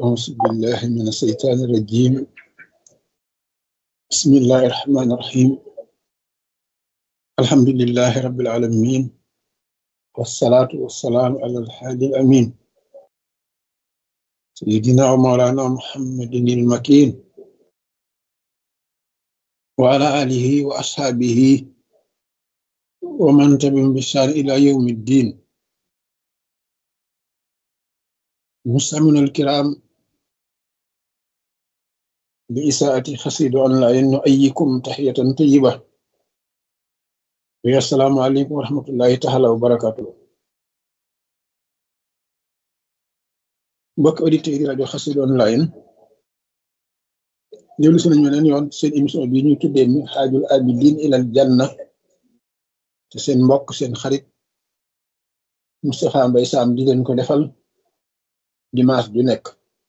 أعوذ بالله من الشيطان الرجيم بسم الله الرحمن الرحيم الحمد لله رب العالمين والصلاة والسلام على الحادي الأمين سيدنا ومولانا محمد المكين وعلى آله وأصحابه ومن تبعهم بإحسان إلى يوم الدين مستمعينا الكرام بإساءة خسيد أونلاين نؤيكم تحية طيبة ويا السلام عليكم ورحمة الله تعالى وبركاته mbokk auditeurs yi rajo Xassida online ñëwlu si nañu leen yoon seen émission bi ñu tuddee mi xaajul abidin ilal janna te seen mbokk seen xarit Moustapha Mbaye Sam di leen ko defal dimanche du nekk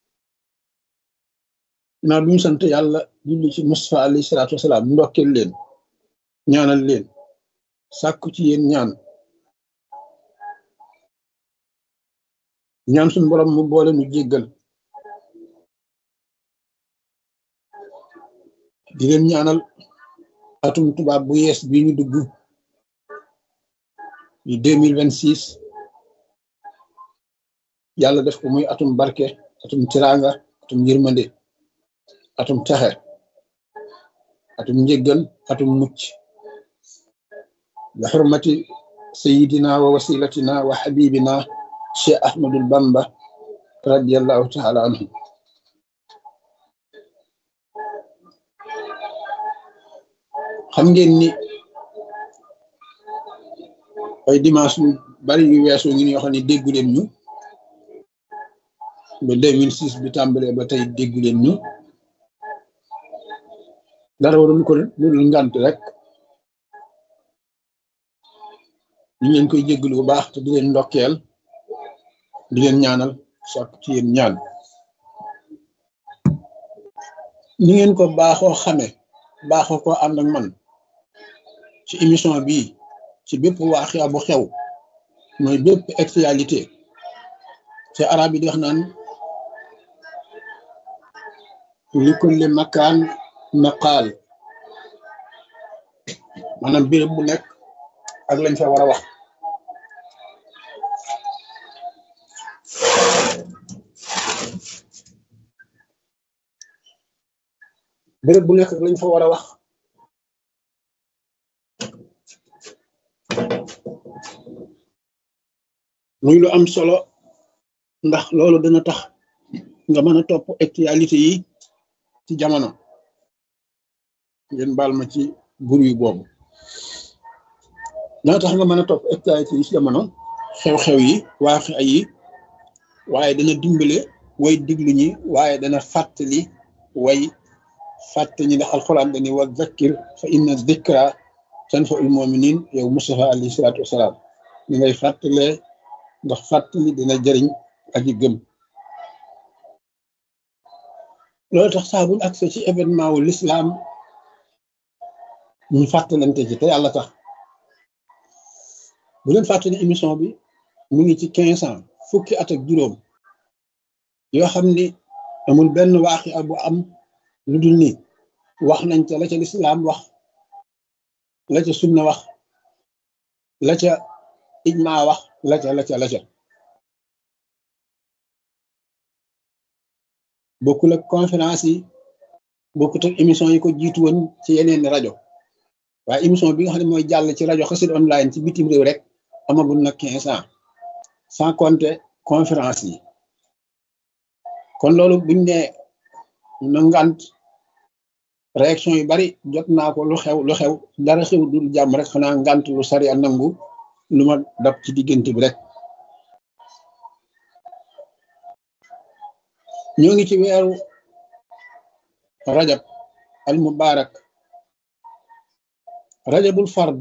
naa duñu sant yàlla julli ci Moustapha alayhi salaatu wasalaam ndokkeel leen ñaanal leen sàkku ci yéen ñaan ñaan suñu borom mu boole nu jéggal di leen ñaanal atum tubaab bu yees bi ñu dugg di deux mille vingt six yàlla def ko muy atum barke atum tiranga atum yërmande atum taxe atum njéggal atum mucc bi xurmati sayidina wa wasilatina wa xabibina cheikh ahmadul bamba radiallahu taala anhu xam ngeen ni ay dimanche yu bari yu weesu ngi yoo xam ne déggu leen ñu ba 2006 bi tàmbalee ba tey déggu leen ñu dara warul ko lu ngant rek ñu leen koy jégglu bu baax te di leen ndokkeel di leen ñaanal sàkk ci yéen ñaan ni ngeen ko baaxoo xame baaxoo ko ànd ak man ci émission bii ci bépp waaxia bu xew mooy bépp actualité ci arab yi di wax naan li kulli makaan maqaal maanaam béréb bu nekk ak lañ fa war a wax béréb bu nekk ak lañ fa war a wax muy lu am solo ndax loolu dana tax nga mën a topp actualité yi ci jamono ngeen baal ma ci bruit boobu dana tax nga mën a topp actualité yi ci jamono xew-xew yi waaxe ay yi waaye dana dimbale way diglu ñi waaye dana fàttali way fàttali ñi ndax alxuraan dani wa zakkir fa inna zikra tanfa'ul mu'minin yow Mustafa alayhi salaatu wasalaam ñu ngay fàttalee ndax fàttali dina jëriñ aji gëm loolu tax saa buñ accès ci événement wu l'islam ñu fàttalante ci te yàlla tax bu leen fàttali émission bi mu ngi ci quinze ans fukki at ak juróom yoo xam ni amul benn waaxi bu am lu dul ni wax nañ ca la ca lislaam wax la ca sunna wax la ca ijma wax la ca la ca la ca bokkul ak conférence yi bokkut ak émission yi ko jiitu woon ci yeneen rajo waaye émission bi nga xam ne mooy jàll ci rajo Xassida online ci bitim réew rek amagul na quinze ans sans compter conférence yi kon loolu buñ ne na ngant réaction yu bari jot naa ko lu xew lu xew dara xew dul jàmm rek xanaa ngant lu sari a nangu lu ma dab ci diggante bi rek ñoo ngi ci weeru rajab al mubarak rajabul fard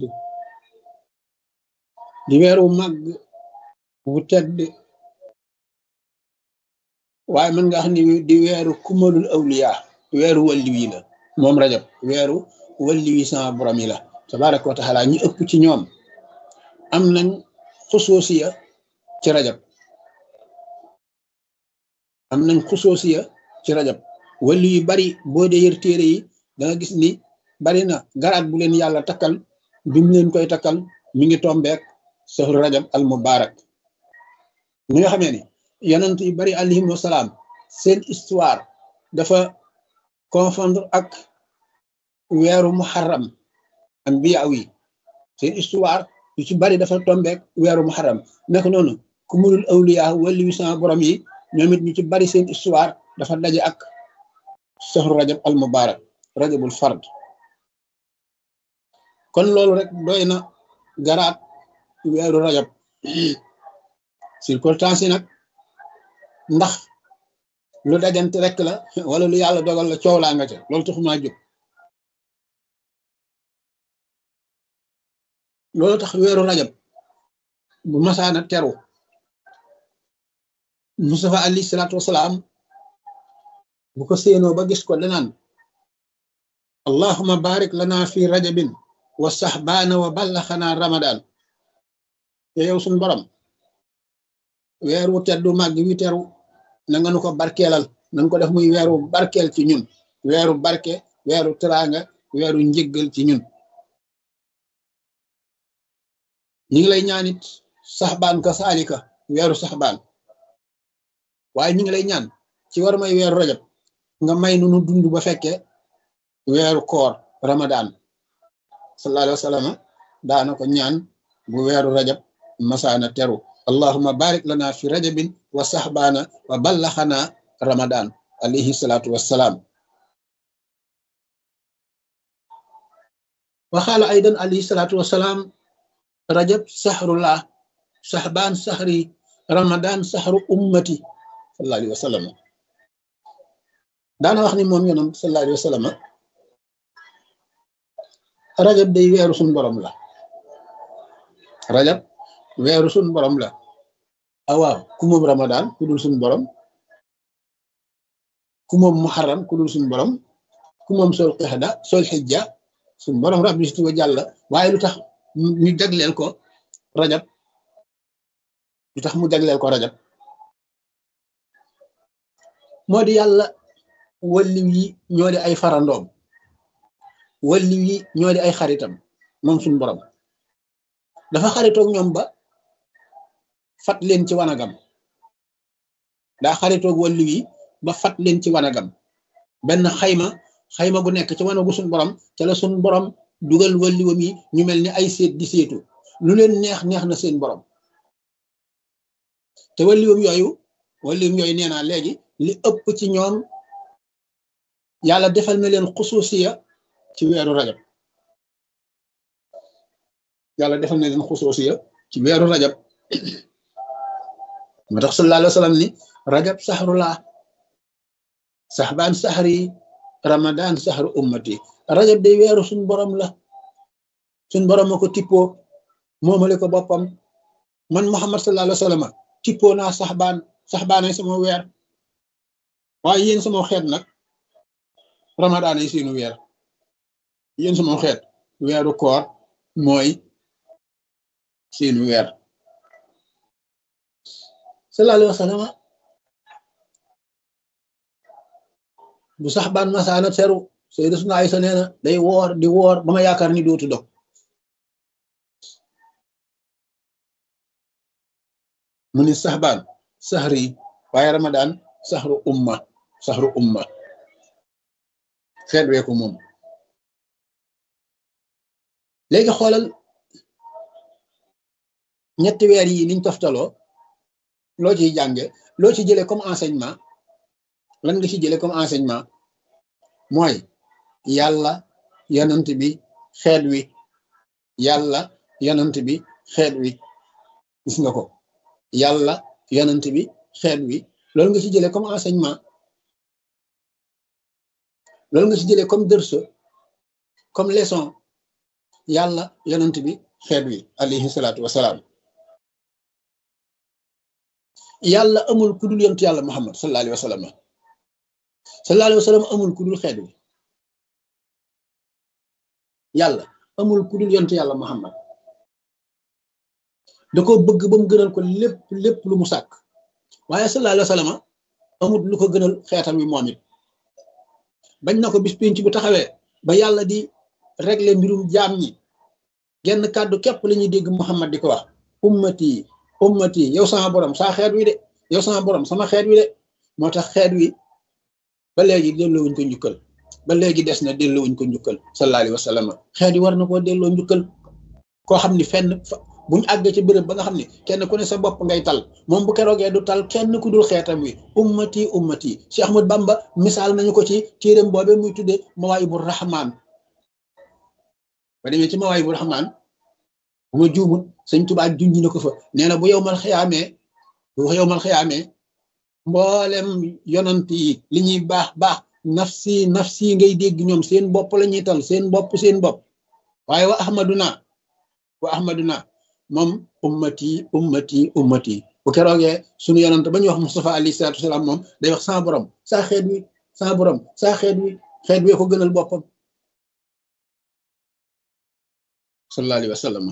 di weeru màgg wu tedd waaye mën nga xam ni di weeru kumalul awliya weeru walli wi la moom rajab weeru walli wi sama borom yi la tabaraka wa taala ñi ëpp ci ñoom am nañ xusuusiya ci rajab am nañ xusoosiya ci rajab wali yu bari boo dee yër téere yi da nga gis ni bari na garaat bu leen yàlla takkal bi mu leen koy takkal mi ngi tombeek sahru rajab al mubarak ñi nga xamee ni yonent yu bari alayhim wasalaam seen histoire dafa confondre ak weeru muharram anbiya yi seen histoire yu ci bari dafa tombeek weeru muharram nekk noonu ku mulul awliya wali wi sama borom yi ñoom it ñu ci bari seen histoire dafa daje ak sahru rajab al mubarak rajabul fard kon loolu rek doy na garaat weeru rajab circonstance yi nag ndax lu dajante rek la wala lu yàlla dogal la coow laa nga ca loolu taxumaa jóg loolu tax weeru rajab bu masaana teru Mustafa alayhi salaatu wasalaam bu ko séenoo ba gis ko danaan allahuma barik lana fi rajabin wa saxbaana wa ballaxanaa ramadan te yow suñ borom weer wu teddu màgg wi teru na nga nu ko barkeelal na nga ko def muy weeru barkeel ci ñun weeru barke weeru teraanga weeru njëggal ci ñun ñi ngi lay ñaanit saxbaan ka saalika weeru saxbaan waaye ñi ngi lay ñaan ci war may weeru rajab nga may nu nu dund ba fekke weeru koor ramadan sallallahu alayhi wa sallam daana ko ñaan bu weeru rajab masaana teru allahuma barik lana fi rajabin wa saxbaana wa ballaxana ramadan alayhi salatu wassalaam waxaala aydan alayhi salatu wassalaam rajab saxrullah saxbaan saxri ramadan saxru ummati sallallahu alayhi wa sallam daana wax ni moom yonam sallallahu alayhi wa sallam rajab day weeru suñ borom la rajab weeru suñ borom la awaaw ku moom ramadan ku dul suñ borom ku moom muharram ku dul suñ borom ku moom sol qixda sol xijja suñ borom rabbi si wa jàlla waaye lu tax ñu jagleel ko rajab lu tax mu jagleel ko rajab moo di yàlla walliw yi ñoo di ay farandoom walliw yi ñoo di ay xaritam moom suñ borom dafa xaritoog ñoom ba fat leen ci wanagam daa xaritoog walliw yi ba fat leen ci wanagam benn xayma xayma bu nekk ci wanagu suñ borom ca la suñ borom dugal walliwam yi ñu mel ni ay seet di seetu lu leen neex neex na seen borom te walliwam yooyu walliwam yooyu nee naa léegi li ëpp ci ñoom yàlla defal na leen xusuusiya ci weeru rajab yàlla defal na leen xusuusiya ci weeru rajab moo tax sallallahu alayhi wa sallam ni rajab saxrulaa saxbaan saxri ramadan saxru ummati rajab day weeru suñ borom la suñ borom a ko tippoo moomale ko boppam man muhammad sallallahu alayhi wa sallam tippoo naa saxbaan saxbaanay sama weer waaye yéen sama xeet nag ramadaan yi seenu weer yéen sama xeet weeru koor mooy seenu weer sallallahu alayhi wa sallam bu sax baan masaana teru sayyidatuna Aysa nee na day woor di woor ba ma yaakaar ni dootu dog mu ni sax baan saxri waaye ramadaan saxru umma saxru umma xeet wee ko moom léegi xoolal ñetti weer yi niñ toftaloo loo ciy jànge loo ci jëlee comme enseignement lan nga ci jëlee comme enseignement mooy yàlla yonant bi xeet wi yàlla yonant bi xeet wi gis nga ko yàlla yonant bi xeet wi loolu nga ci jëlee comme enseignement loolu nga ci jëlee comme dërso comme leçon yàlla yonant bi xeet wi alayhi salaatu wasalaam yàlla amul ku dul yontu yàlla muhammad sallallahu alayhi wa sallam sallallahu alayhi wa sallam amul ku dul xeet wi yàlla amul ku dul yontu yàlla muhammad da ko bëgg ba mu gënal ko lépp lépp lu mu sàkk waaye sallallahu alayhi wa sallam amut lu ko gënal xeetam wi moom it bañ na ko bis pénc bu taxawee ba yàlla di régler mbirum jaam ñi genn kàddu képp la ñuy dégg Muhammad di ko wax ummati ummati yow sama borom saa xeet wi de yow sama borom sama xeet wi de moo tax xeet wi ba léegi delloowuñ ko njukkal ba léegi des na delloowuñ ko njukkal sallallahu alayhi wa sallam xeet yi war na koo delloo njukkal koo xam ni fenn buñ àggee ci bërëb ba nga xam ne kenn ku ne sa bopp ngay tal moom bu keroogee du tal kenn ku dul xeetam wi ummati ummati Cheikh Ahmad Bamba misaal nañu ko ci téeréem boobe muy tuddee Mawaayibu Rahmaan ba demee ci Mawaayibu Rahmaan bu ma juumut sëñ Tuubaa junj na ko fa nee na bu yow mal xiyaamee bu yow mal xiyaamee mboolem yonant yi li ñuy baax baax nafsi nafsi ngay dégg ñoom seen bopp la ñuy tal seen bopp seen bopp waaye wa ahmaduna wa ahmaduna moom ummati ummati ummati bu keroogee sunu yonant ba ñuy wax Mustafa alayhi salaatu wasalaam moom day wax saa borom saa xeet wi saa borom saa xeet wi xeet wee ko gënal boppam sallallahu alayhi wa sallam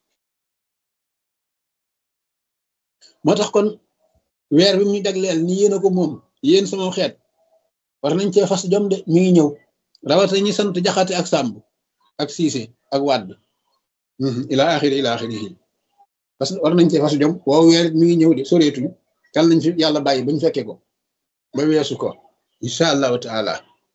moo tax kon weer bi muy jagleel ni yéen a ko moom yéen sama xeet war nañ cee fas jom de mi ngi ñëw rawata ñi sant jaxate ak sàmb ak siise ak wàdd ila axiri ila axiri parce que war nañ cee fas jom woow weer mi ngi ñëw de soreetuñ kal nañ fi yàlla bàyyi bañ fekke ko ba weesu ko incha allahu taala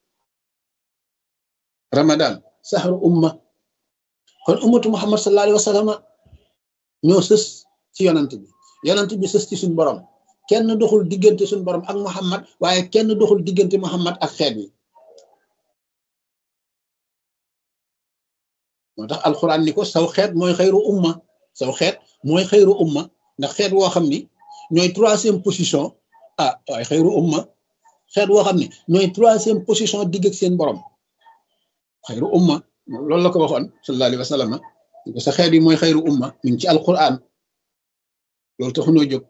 ramadan saxru umma kon ummatu muhammad sallallahu alayhi wa sallam ñoo sës ci yonant bi yonant bi sës ci suñ borom kenn doxul diggante suñ borom ak muhammad waaye kenn doxul diggante muhammad ak xeet wi moo tax alquran ni ko saw xeet mooy xayru umma saw xeet mooy xayru umma ndax xeet woo xam ni ñooy troisième position ah waaye xayru umma xeet woo xam ni ñooy troisième position digg ak seen borom xayru umma loolu la ko waxoon sallallahu alayhi wa sallam sa xeet yi mooy xayru umma mi ngi ci alquran loolu taxunoo jóg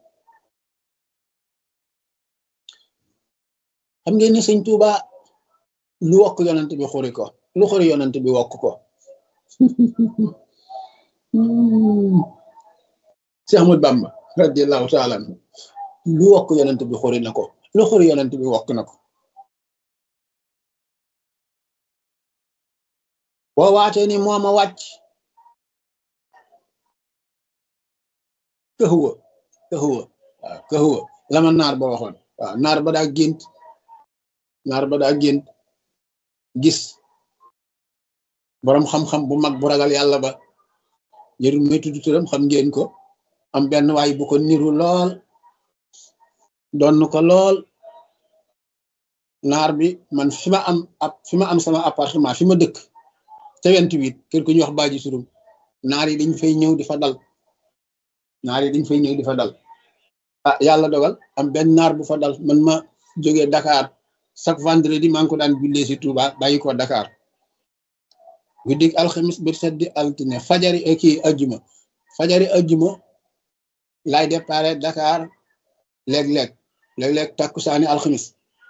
xam ngeen ni sëñ Tuuba lu wokk yonent bi xuri ko lu xuri yonent bi wokk ko Cheikh Ahmad Bamba radiallahu taala anhu lu wokk yonent bi xuri na ko lu xuri yonent bi wokk na ko boo waatee ni mooma wàcc këxuwa këxuwa waaw këxuwa lama naar ba waxoon waaw naar ba daa gént naar ba daa gént gis boroom xam-xam bu mag bu ragal yàlla ba jërul may tudd turam xam ngeen ko am benn waay bu ko niru lool doon ko lool naar bi man fi ma am ab fi ma am sama appartement fi ma dëkk te vingt-huit kër ku ñuy wax baaji surum naar yi dañ fay ñëw di fa dal naar yi dañ fay ñëw di fa dal ah yàlla dogal am benn naar bu fa dal man ma jógee Dakar chaque vendredi maa ngi ko daan jullee si Touba bàyyi ko Dakar guddig alxamis bir seddi altine fajari kii ajjuma fajari ajjuma laay déparé Dakar léeg-léeg léeg-léeg takkusaani alxamis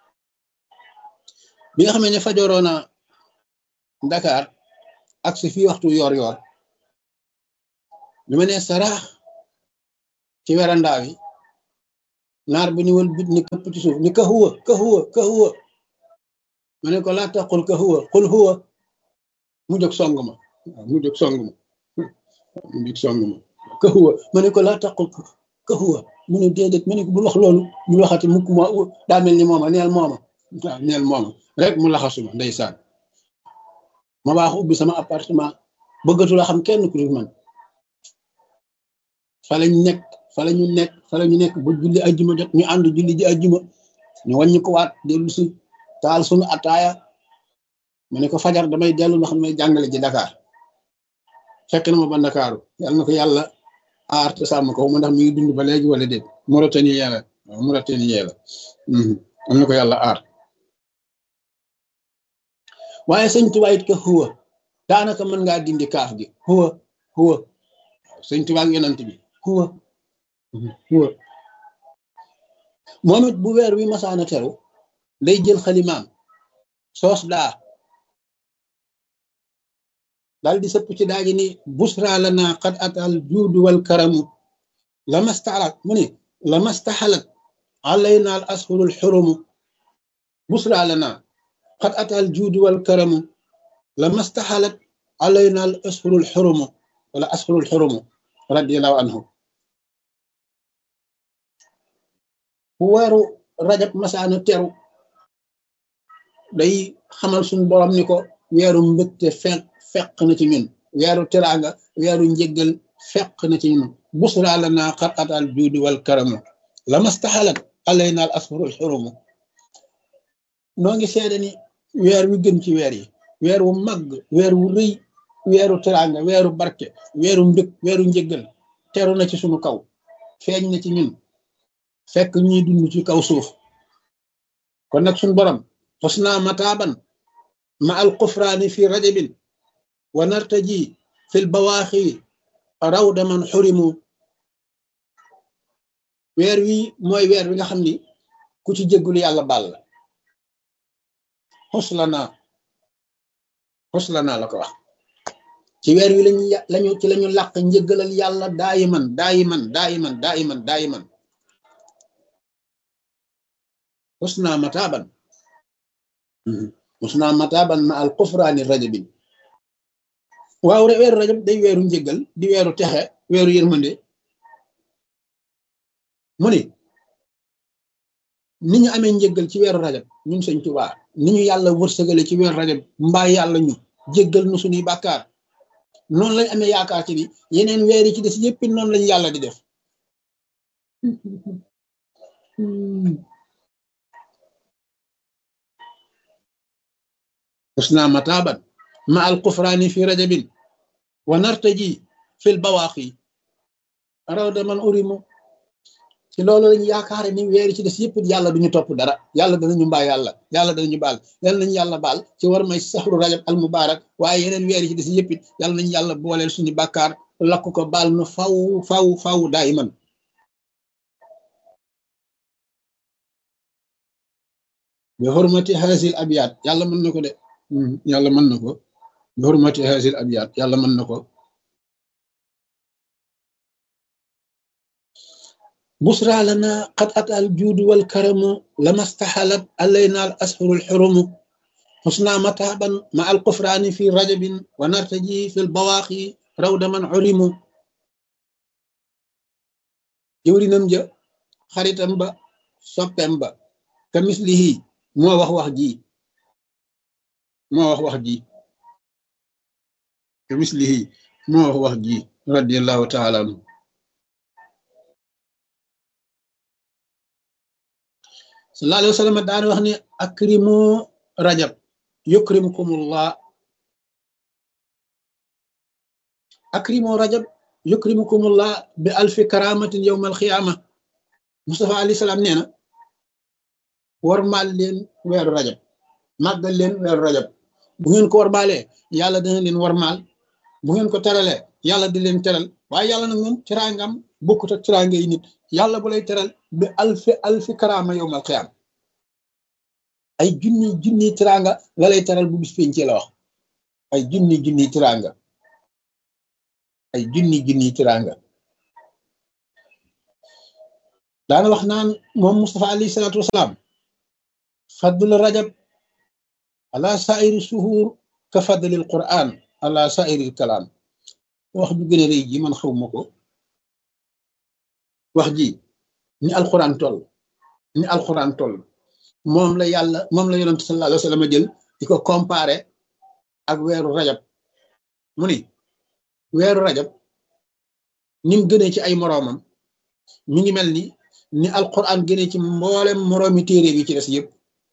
bi nga xamee ne fajoroona Dakar ak si fii waxtu yor yor bi ma ne saraax ci werandaa wi naar bi ni wal bit ni këpp ci suuf ni ka huwa ka huwa ka huwa ma ne ko laa taqul ka huwa qul huwa mu jóg song ma mu jóg song ma mu jóg song ma ka huwa ma ne ko laa taqul ka huwa mu ne déedéet ma ne ko bul wax loolu bul waxati mukk ma daa mel ni mooma neel mooma waaw neel mooma rek mu laxasuma ndeysaan ma baax ubbi sama appartement bëggatu la xam kenn ku dul man fa lañ nekk fa la ñu nekk fa la ñu nekk ba julli ajjuma jot ñu ànd julli ji ajjuma ñu wàññi ko waat dellu si taal suñu ataaya ma ne ko fajar damay dellu ndax may jàngale ji Dakar fekk na ma ba Ndakaaru yàlla na ko yàlla aar te sàmm ko ma ndax mi ngi dund ba léegi wala déet Mauritanie yàlla waaw Mauritanie yàlla am na ko yàlla aar waaye sëñ Tuubaa it ka huwa daanaka mën ngaa dindi kaaf gi huwa huwa sëñ Tuubaa ak yonent bi huwa huwa moom it bu weer wi masaana teru day jël xalimaam soos daa daal di sëpp ci daaji ni busra lana qad atal juudu wal karamu lamastaxalat mu ne lamastaxalat alayna al ashurul xurumu busra lana qad ata al juudu wal karamu lama staxalat alayna al ashurul xurumu wala ashurul xurumu radiallahu anhu bu weeru rajab masaana teru day xamal suñ borom ni ko weeru mbëgte fekk fekk na ci ñun weeru teraanga weeru njëggal fekk na ci ñun busra lana qad ata al juudu wal karamu lama staxalat alayna al ashurul xurumu noo ngi seede ni weer wi gën ci weer yi weer wu màgg weer wu rëy weeru teraanga weeru barke weeru mbëg weeru njëggal teru na ci sunu kaw feeñ na ci ñun fekk ñuy dund ci kaw suuf kon nag suñu borom xusna mataaban ma al kufraani fi rajabin wa nartaji fil bawaaxi rawda man xurimu weer wi mooy weer wi nga xam ni ku ci jéggul yàlla baal la xuslana xuslana la ko wax ci weer wi lañu lañu ci lañu làq njëggalal yàlla daayiman daayiman daayiman daayiman daayiman xusna mataaban xusna mataaban ma al kufraani rajabin waaw weeru rajab day weeru njëggal di weeru texe weeru yërmande mu ni ni ñu amee njëggal ci weeru rajab ñun sëñ Tuubaa ni ñu yàlla wërsëgale ci weeru rajab mbaa yàlla ñu jéggal nu suñuy bàkkaar noonu lañ amee yaakaar ci ni yeneen weer yi ci des yëpp noonu lañ yàlla di def xusna mataaban ma al kufraani fi rajabin wa nartaji fil bawaaqi rawda man urimu ci loolu lañu yaakaare ni weer ci des yëpp yàlla duñu topp dara yàlla danañu mbaa yàlla yàlla danañu baal yàlla nañu yàlla baal ci war may saxru rajab al mubarak waaye yeneen weer ci des yëpp yàlla nañu yàlla booleel suñu bàkkaar lakk ko baal nu faw faw faw daay man bi hurmati hasil abiyat yàlla mën na ko de yàlla mën na ko bi hurmati hasil abiyat yàlla mën na ko بشرى لنا قد أتى الجود والكرم لما استحلت علينا الأسحر الحرم حسنا متابا مع القفران في رجب ونرتجي في البواقي رود من علم جوري نمجا خريطم با سوبم با كمثله مو wax wax ji مو wax wax ji كمثله مو wax wax ji رضي الله تعالى عنه sallallahu alayhi wa sallam daan wax ni akrimu rajab yukrimukumullah akrimu rajab yukrimukumullah bi alfi karamatin yawm alxiyama Mustafa alayhi salaam nee na warmaal leen weeru rajab màggal leen weeru rajab bu ngeen ko warmaalee yàlla dina leen warmaal bu ngeen ko teralee yàlla di leen teral waaye yàlla nag moom teraangam bokkut ak teraanga yi nit yàlla bu lay teral bi alfi alfi karama yowmal xiyaam ay junni junni teraanga la lay teral bu bis penc la wax ay junni junni teraanga ay junni junni teraanga daana wax naan moom Mustafa alayhi salaatu wasalaam fadl rajab ala sairi suhur ka fadlil quran ala sairil kalaam wax ju gën a rëy ji man xaw ma ko wax ji ni alquran toll ni alquran toll moom la yàlla moom la yonent sallallahu alayhi wa sallam jël di ko comparé ak weeru rajab mu ni weeru rajab ni mu gënee ci ay moroomam mi ngi mel ni ni alquran gënee ci mboolem moroomi téere bi ci des yëpp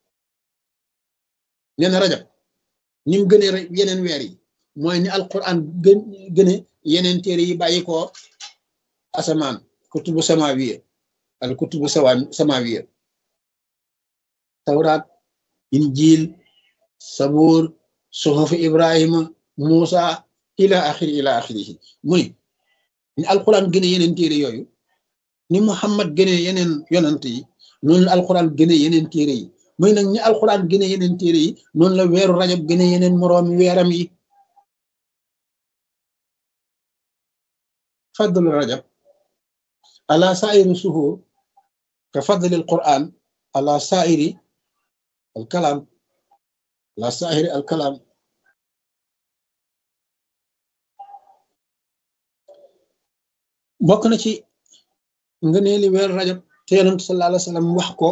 nee na rajab ni mu gënee yeneen weer yi mooy ni alquran gën gëne yeneen téere yi bàyyi ko asamaan kutubu samawiya al kutubu sawa samawiya tawraat injil sabuur suhufu ibrahima muusa ila axiri ila axirihi muy ni alquran gëne yeneen téere yooyu ni muhammad gëne yeneen yonant yi noonu la alquran gëne yeneen téere yi muy nag ni alquran gëne yeneen téere yi noonu la weeru rajab gëne yeneen moroomi weeram yi fadlu rajab ala sairi suhur ka fadli alquran ala sairi alkalam ala sairi alkalam bokk na ci ngëneeli weer rajab te yonent sallallahu alayhi wa sallam wax ko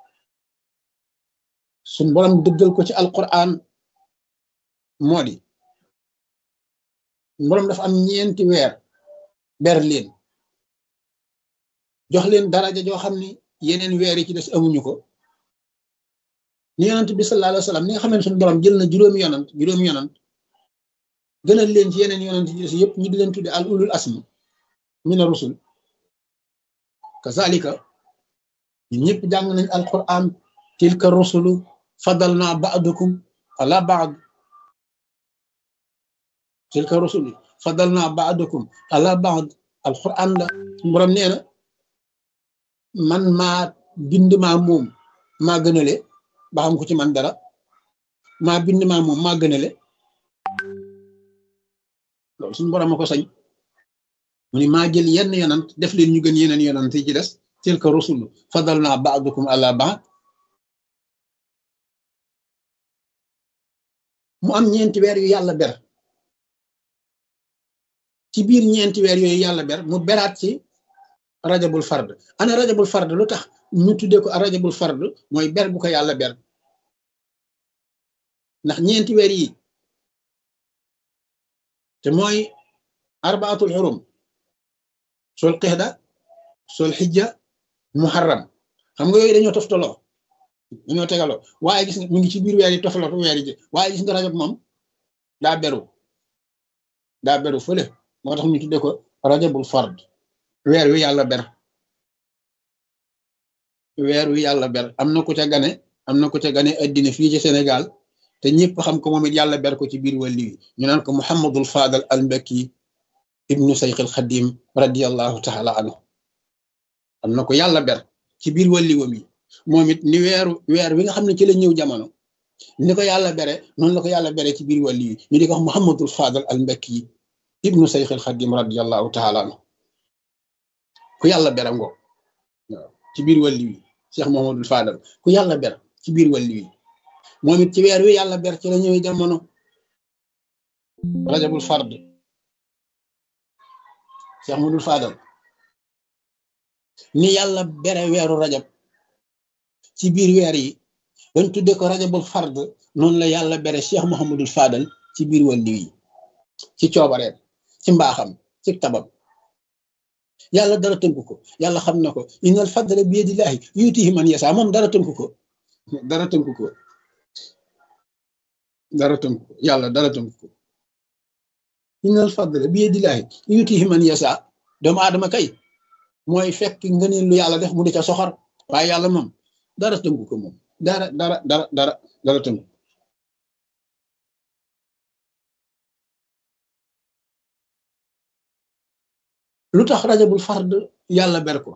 suñ borom dëggal ko ci alquran moo di borom dafa am ñeenti weer ber leen jox leen daraja joo xam ni yeneen weer yi ci des amuñu ko ni yonent bi sallallahu alayhi wa sallam ni nga xam ne suñu borom jël na juróomi yonant juróomi yonant gënal leen ci yeneen yonant yi des yëpp ñu di leen tudde al ulul asmi mina rusul kazalika ñun ñëpp jàng nañ alquran tilka rusulu fadalna ba'dukum ala ba'd tilka rusulu fadalna ba'dukum ala ba'd alquran la borom nee na man maa bind maa moom maa gënale ba xam ko ci man dara maa bind maa moom maa gënale loolu suñu borom a ko sañ mu ni maa jël yenn yonant def leen ñu gën yeneen yonant yi ci des tilka rusulu fadalna ba'dukum ala ba'd mu am ñeenti weer yu yàlla ber ci biir ñeenti weer yooyu yàlla ber mu beraat ci rajabul fard ana rajabul fard lu tax ñu tuddee ko rajabul fard mooy ber bu ko yàlla ber ndax ñeenti weer yi te mooy arbaatul xurum sol qixda sol xijja muharram xam nga yooyu dañoo toftaloo dañoo tegaloo waaye gis nga mu ngi ci biir weer yi toftaloo weer yi waaye gis nga rajab moom daa beru daa beru fële moo tax ñu tuddee ko rajabul fard weer wi yàlla ber weer wi yàlla ber am na ku ca gane am na ku ca gane addina fii ci Sénégal te ñëpp xam ko moom it yàlla ber ko ci biir wàlli wi ñu naan ko Muhammadul Fadal al Mbakki ibnu Sayxil Xadim radiallahu taala anhu am na ko yàlla ber ci biir wàlli wam yi moom it ni weeru weer wi nga xam ne ci la ñëw jamono ni ko yàlla bere noonu la ko yàlla bere ci biir wàlli wi ñu di ko wax Muhammadul Fadal al Mbakki ibnu Sayxil Xadim radiallahu taala anhu ku yàlla ber ngo waaw ci biir wàlli wi Cheikh Muhammadul Fadal ku yàlla ber ci biir wàlli wi moom it ci weer wi yàlla ber ci la ñëwee jamono rajabul fard Cheikh Muhammadul Fadal ni yàlla bere weeru rajab ci biir weer yi dañ tudde ko rajabul fard noonu la yàlla bere Cheikh Muhammadul Fadal ci biir wàlli wi ci coobareem ci mbaaxam ci tabam yàlla dara tënk ko yàlla xam na ko innal fadla bi yadillahi yutihi man yasa moom dara tënk ko dara tënk ko dara tënk ko yàlla dara tënk ko innal fadla bi yadillahi yutihi man yasa doomu aadama kay mooy fekk ngëneel lu yàlla def mu di ca soxor waaye yàlla moom dara tënk ko moom dara dara dara dara dara tënk lu tax rajabul fard yàlla ber ko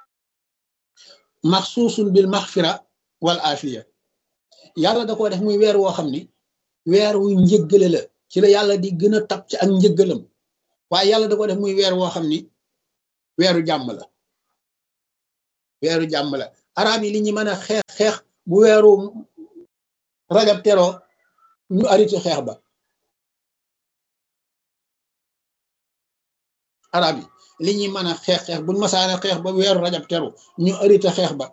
maxsuusun bil maxfira wal afiya yàlla da ko def muy weer woo xam ni weer wu njëggale la ci la yàlla di gën a tab ci ak njëggalam waaye yàlla da ko def muy weer woo xam ni weeru jàmm la weeru jàmm la arab yi li ñu mën a xeex xeex bu weeru rajab teroo ñu arrêté xeex ba arab yi li ñuy mën a xeex xeex buñ masaane xeex ba weeru rajab teru ñu arrêté xeex ba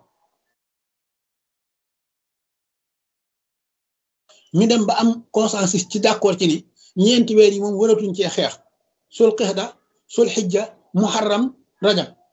ñu dem ba am consensus ci d'accord ci ni ñeenti weer yi moom waratuñ cee xeex sul qixda sul xijja muharram rajab